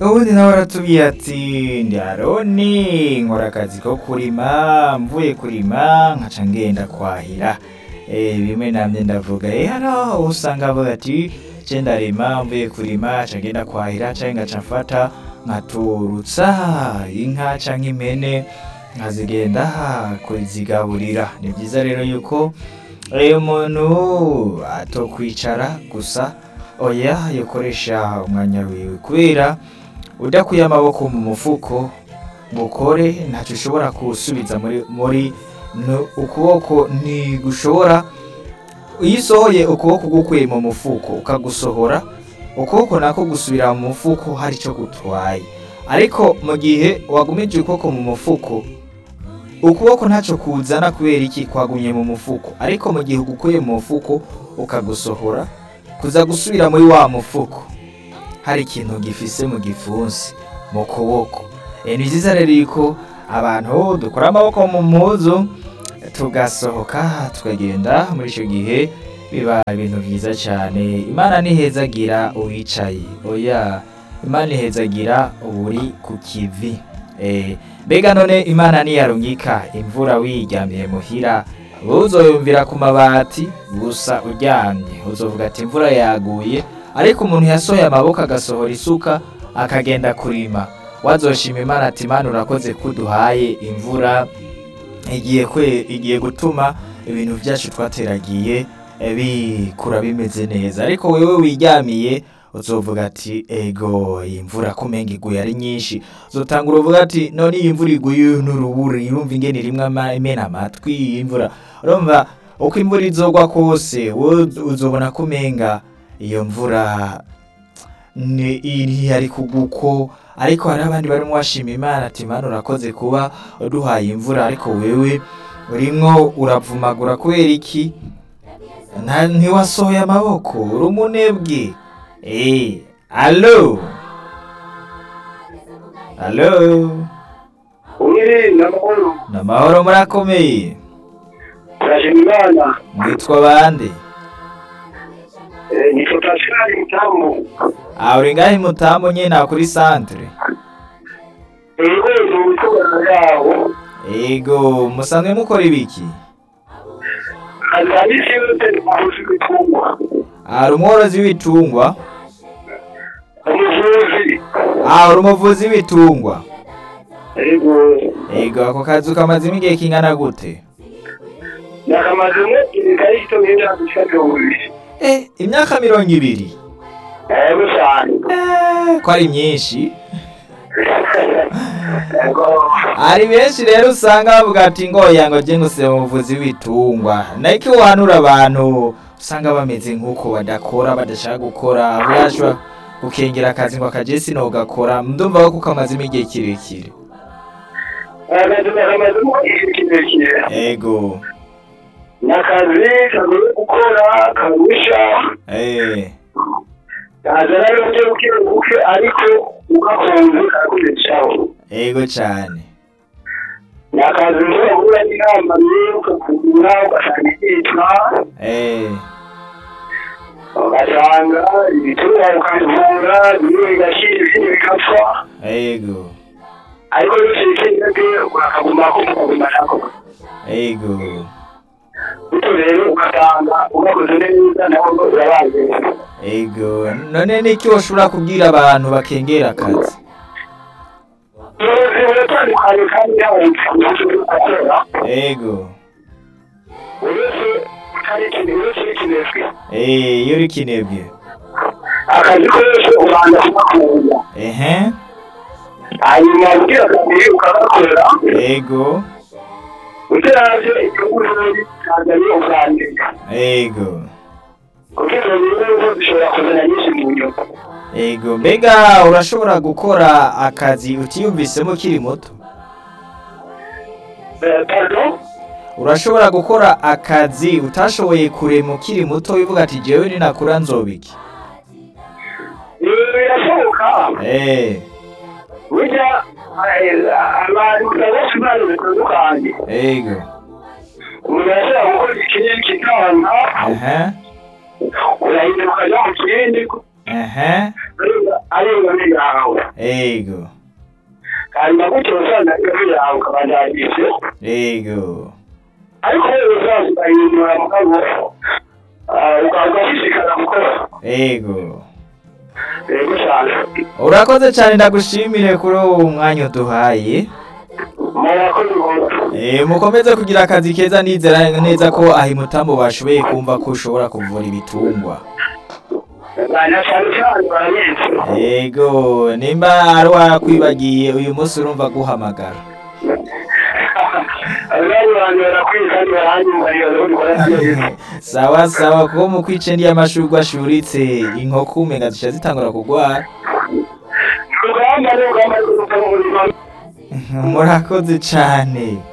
ubundi nawe aratubwiye ati ndi aroni nkora akazi ko kurima mvuye kurima nkaca ngenda kwahira Eh, bimwe namye ndavuga eh hano usanga avuga ati je ndarima mvuye kurima nca ngenda kwahira canke ngaca mfata nkaturutsa inka canke impene nkazigenda kuzigaburira ni byiza rero yuko iyo umuntu atokwicara gusa oya yokoresha umwanya wiwe kubera udakuye amaboko mu mufuko ngo ukore ntacyo ushobora gusubiza muri muri no- ukuboko ntigushobora iyo usohoye ukuboko gukuye mu mufuko ukagusohora ukuboko nako gusubira mu mufuko hari icyo gutwaye ariko mu gihe wagumije ukuboko mu mufuko ukuboko ntacyo kuzana kubera iki kwagumye mu mufuko ariko mu gihe ugukuye mu mufuko ukagusohora kuza gusubira muri wa mufuko hari ikintu gifise mu gipfunsi mu kuboko e, ni byiza rero yuko abantu dukora amaboko mu mpuzu tugasohoka tukagenda muri icyo gihe biba ibintu byiza cyane imana ntihezagira uwicaye oya imana ihezagira uburi ku kivi Eh, mbega none imana niyarungika imvura wiryamiye muhira uzoyumvira ku mabati gusa uryamye uzovuga ati imvura yaguye ariko umuntu yasohoye amaboko agasohora isuka akagenda kurima wazoshima imana ati imana urakoze kuduhaye imvura igiye kwe igiye gutuma ibintu byacu twateragiye eh, bikura bimeze neza ariko wewe wiryamiye uzovuga ati ego iyi mvura kumenga iguye ari nyinshi uzotangura uvuga ati none iyi mvura iguye n'urubura irumva ingene rimwe ama- imena amatwi iyi mvura urumva uko imvura izogwa kose wowe uzobona kumenga iyo mvura ni iri ari kuguko ariko hari abandi barimo bashima imana ati imana urakoze kuba uduhaye imvura ariko wewe urimwo uravumagura kubera iki Nta- ntiwasohoye amaboko uri umunebwe Eh, alo alo Umwe n'amahoro ni amahoro murakomeye turashima imana mwitwa bande Eh, nitwa Pascal Mutamu aha uri ngahe mutamu nyine kuri santere ego ni ubutumwa yawo ego musanzwe mukora ibiki akazi ka misi yose ni umuvuzi w'ibitungwa aha umworozi w'ibitungwa umuvuzi aha uri umuvuzi w'ibitungwa ego ego ako kazu kamazemo igihe kingana gute nakamazemo ibikari gito nk'imyaka ishika mirongo ibiri eh imyaka mirongo ibiri ego cyane Eh, ko ari myinshi ego hari benshi rero usanga bavuga ati ngoya ngo jye nguse umuvuzi w'ibitungwa niko uhanura abantu usanga bameze nk'uko badakora badashaka gukora aho yashobora gukengera akazi ngo akaje sino gakora ndumva ko kamazemo igihe kirekire akazi nakamazemo igihe kirekire ego ni akazi kagoye gukora kagusha eh kazana n'uburyo buke buke ariko ugakunze karakugezaho ego cyane ni akazi ushobora guhura n'inama rero ukakugura ugasanga ibyitwa eh ugasanga ibitungwa ukabivura bimwe bigashyira ibindi bigapfa ego ariko iyo ushyikirijwe urakagumako ukagumako ego bityo rero ugasanga ugakoze neza nawe urabaye ego none niki woshobora kubwira abantu bakengera akazi ubuyobozi buratandukanye kandi yaba ubucuruzi gukora ego uretse utari ikintu uretse n'ikinezwe eh iyo uri kinebwe akazi kose ubanza kugakunda ehe hanyuma ubwira kabiri ukagakorera ego utaravyo inyungu zuri tanzania ukandika ego kuko izo nyungu zishobora kuzana nyinshi mu nyungu ego mbega urashobora gukora akazi utiyumvisemo ukiri muto Eh, pardon urashobora gukora akazi utashoboye kurema ukiri muto wivuga ati jewe ninakura nzobiki ibi birashoboka eh burya eh, abantu benshi impano zitandukanye ego umuntu arashobora gukora ikinini kikanga ehe urahinduka ukajya mu kindi ehe arenga n'ingawe ego hanyuma gutyo usanga ijwi yawe ukabajyagije ego ariko rero uzaza ukayihindura mu kaboko ukaza ushishikara gukora ego yego cyane urakoze cyane ndagushimire kuri uwo mwanya uduhaye murakoze rwose Eh, mukomeze kugira akazi keza nizera neza ko aho imutambo bashoboye kumva ko ushobora kuvura ibitungwa na cyane cyane barabizi yego nimba ari wakwibagiye uyu munsi urumva guhamagara abandi bantu barakwiye kandi baranyumva iyo dukora neza sawa sawa kuko mu kwice ndiye amashurwe ashuritse inkoko umenga zica zitangura kugwara urugamba ni urugamba rwo gukora umurimo murakoze cyane